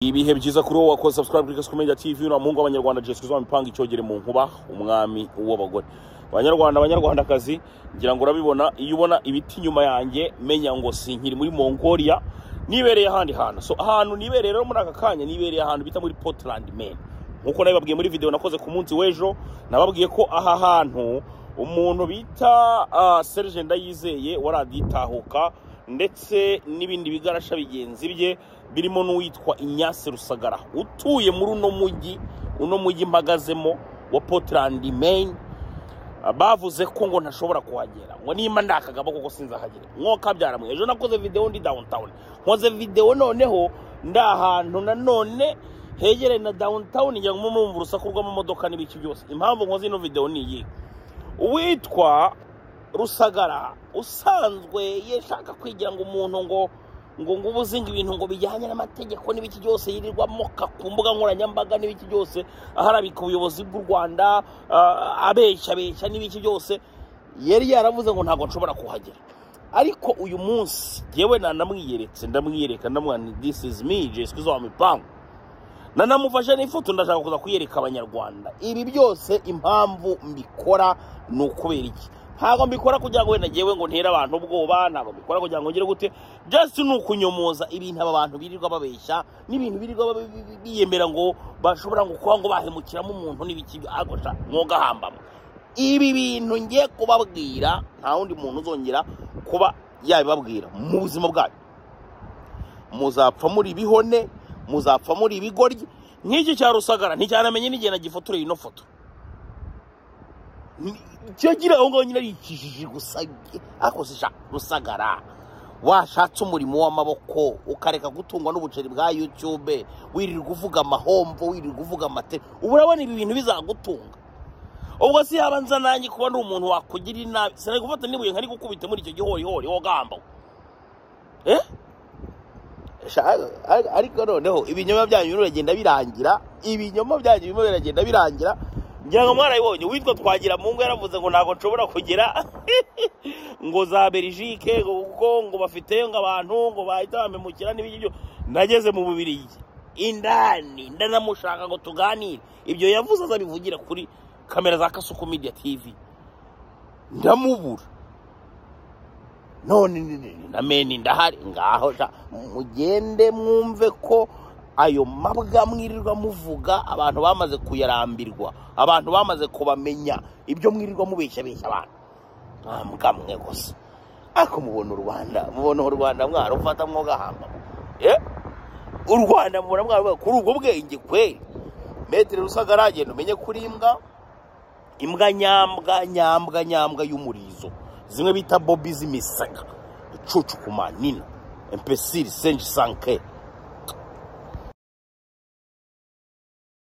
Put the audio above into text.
ibihe byiza kuri wowe wakoze subscribe kuri Kasu Media TV na muhungu w'abanyarwanda Jessica uzaba ipanga icyogere mu nkuba umwami w'abagore abanyarwanda abanyarwandakazi ngira ngo urabibona iyo ubona ibiti inyuma yanjye menya ngo sinkiri muri Mongolia nibereye ahandi hantu so ahantu nibereye rero muri aka kanya nibereye ahantu bita muri Portland men nkuko nabibabwiye muri video nakoze ku munsi w'ejo nababwiye ko aha hantu umuntu bita ah, Serge Ndayizeye waraditahuka ndetse n'ibindi bigarasha bigenzi bye birimo n'uwitwa Ignace Rusagara utuye muri uno mujyi uno mujyi mpagazemo wa Portland Maine Ah, bavuze ko ngo ntashobora kuhagera ngo nimba ndakagaba kuko sinzahagere nko byaramwe ejo nakoze videwo ndi downtown nkoze videwo noneho ndi ahantu nanone hegereye na downtown ngira ngo mumve urusaku rw'amamodoka n'ibiki byose impamvu nkoze ino videwo ni iyi uwitwa rusagara usanzwe yashaka kwigira ngo umuntu ngo ngo ngo uba uzinga ibintu ngo bijyanye n'amategeko n'ibiki byose yirirwa amoka ku mbuga nkoranyambaga n'ibiki byose aharabika ubuyobozi bw'u rwanda ah, abeshya abeshya n'ibiki byose yari yaravuze ngo ntabwo nshobora kuhagera ariko uyu munsi yewe nanamwiyeretse ndamwiyereka ndamwira nti this is me jeswi zo mipangu nanamufashe n'ifoto ndashaka kuza kuyereka abanyarwanda ibi byose impamvu mbikora ni ukubera iki ntabwo mbikora kugira ngo wenda ngewe ngo ntere abantu ubwoba ntabwo mbikora kugira ngo ngire gute just ni ukunyomoza ibintu aba bantu birirwa babeshya n'ibintu birirwa ba- bi- bi- biyemera ngo bashobora ngo kuba ngo bahemukiramo umuntu n'ibiki ariko sha mwogahambamo ibi bintu ngiye kubabwira nta wundi muntu uzongera kuba yabibabwira mu buzima bwacu muzapfa muri bihone muzapfa muri ibigoryi nk'iki cya rusagara nticyanamenye n'igihe nagifotoreye ino foto Ni- cyo gira aho ngaho nyine ari ikijiji gusa ariko si sha rusagara washatse umurimo w'amaboko ukareka gutungwa n'ubuceri bwa youtube wirirwa uvuga amahomvo wirirwa uvuga amate ubu urabona ibi bintu bizagutunga ubwo si yaba nza nanjye kuba ndi umuntu wakugira inabi sinari gufata n'ibuye nkari gukubita muri icyo gihorihori wogamba eh Sha- ar- ariko noneho ibinyoma byanyu birimo biragenda birangira ibinyoma byanyu birimo biragenda birangira ngira ngo mwarabibonye uwitwa twagira mu ngo yaravuze ngo ntabwo nshobora kugera ngo za belgike ngo kuko ngo bafite ngo abantu ngo bahita bamemukira n'ibiki byo nageze mu bubirigi indani ndanamushaka ngo tuganire ibyo yavuze azabivugira kuri kamera za kasuku media tv ndamubura none ni- ni- ni- na meni ndahari ngaho sha mugende mwumve ko ayo mabwa mwirirwa muvuga abantu bamaze kuyarambirwa abantu bamaze kubamenya ibyo mwirirwa mubeshya beshya abantu mwambwa mwe gusa ariko mubona u rwanda mubona u rwanda mwarufata mwogahamba eh u rwanda mubona mwaruvuga kuri ubwo bwenge kweri metero rusagara agenda umenye kuri imbwa imbwa nyambwa nyambwa nyambwa y'umurizo zimwe bita bobi z'imisaka icucuku manini empesiri senji sanke